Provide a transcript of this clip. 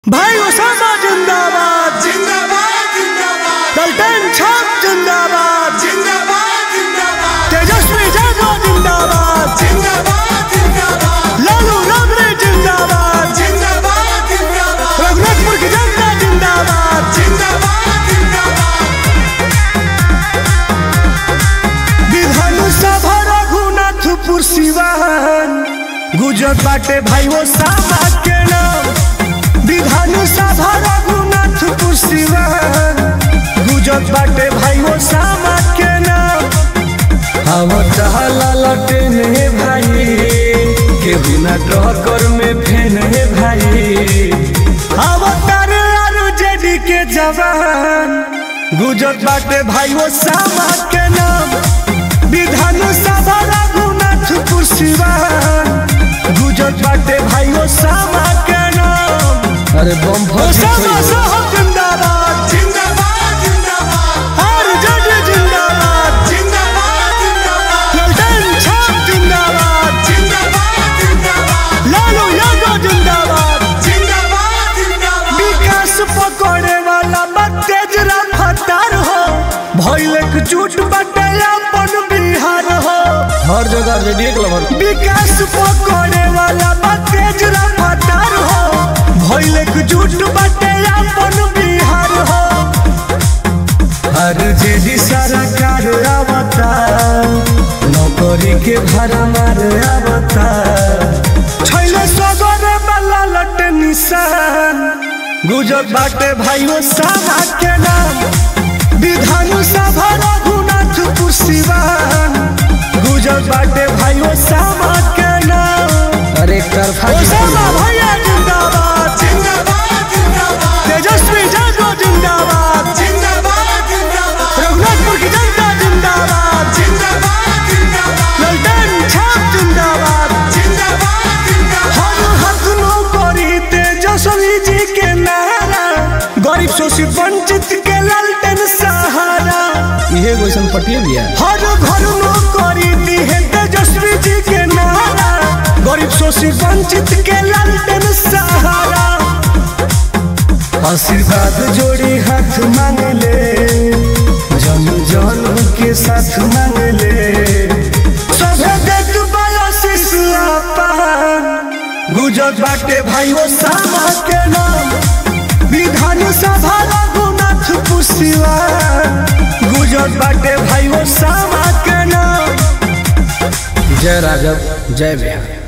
भाई ओसामा जिंदाबाद जिंदाबाद जिंदाबाद गलटन छाप जिंदाबाद जिंदाबाद जिंदाबाद तेजस्वी जागो जिंदाबाद जिंदाबाद जिंदाबाद लालू राबरे जिंदाबाद जिंदाबाद जिंदाबाद रघुनाथपुर की जनता जिंदाबाद जिंदाबाद जिंदाबाद विधानसभा रघुनाथपुर सिवान गुजर बाटे भाई ओसामा के नाम विधानसभा रघुनाथपुर सिवान गुजर बाटे भाई ओसामा के नाम हम चहला लटेने भाई केहू ना टक्कर में फेने भाई हम तारे आरु जेडी के जवान गुजर बाटे भाई ओसामा के नाम विधानसभा रघुनाथपुर सिवान गुजर बाटे भाई ओसामा के नाम अरे बम ओसामा साहब जिंदाबाद जिंदाबाद जिंदाबाद आरु जेडी जिंदाबाद जिंदाबाद जिंदाबाद ललटन छाप जिंदाबाद जिंदाबाद जिंदाबाद लालू यादव जिंदाबाद जिंदाबाद जिंदाबाद विकास पकड़े वाला बा तेज रफ्तार हो भइल एकजुट बटे अपन बिहार हो हर जगह रेडियो क्लब विकास पकड़े वाला बा तेज रफ्तार हो भइल एकजुट बटे अपन बिहार हो हर जेडी सरकार आवता नौकरी के भाड़ा मार आवता छैले सगर वाला लट निशान गुजर बाटे भाइयों सामा के नाम विधान सभा रघुनाथपुर सिवान गुजर बाटे भाइयों सामा के नाम अरे तरफा ओसामा भैया जिंदाबाद जिंदाबाद जिंदाबाद तेजस्वी जागो जिंदाबाद जिंदाबाद जिंदाबाद रघुनाथपुर की जनता जिंदाबाद जिंदाबाद जिंदाबाद ललटन छाप जिंदाबाद जिंदाबाद जिंदाबाद हर हाथ नौकरी तेजस्वी जी के नारा गरीब शोषित वंचित के लालटेन सहारा इहे गोइसन पटिए दिया हर घर नौकरी दी है तेजस्वी जी के नारा गरीब शोषित वंचित के लालटेन सहारा आशीर्वाद जोड़ी हाथ मांग ले जन जन के साथ मांग ले सभे देख बयासीस पान गुजर बाटे भाई वो सामा के नाम विधान सभा रघुनाथ पुशिवा गुजर बाटे भाई वो सामा के नाम जय राघव जय बिहार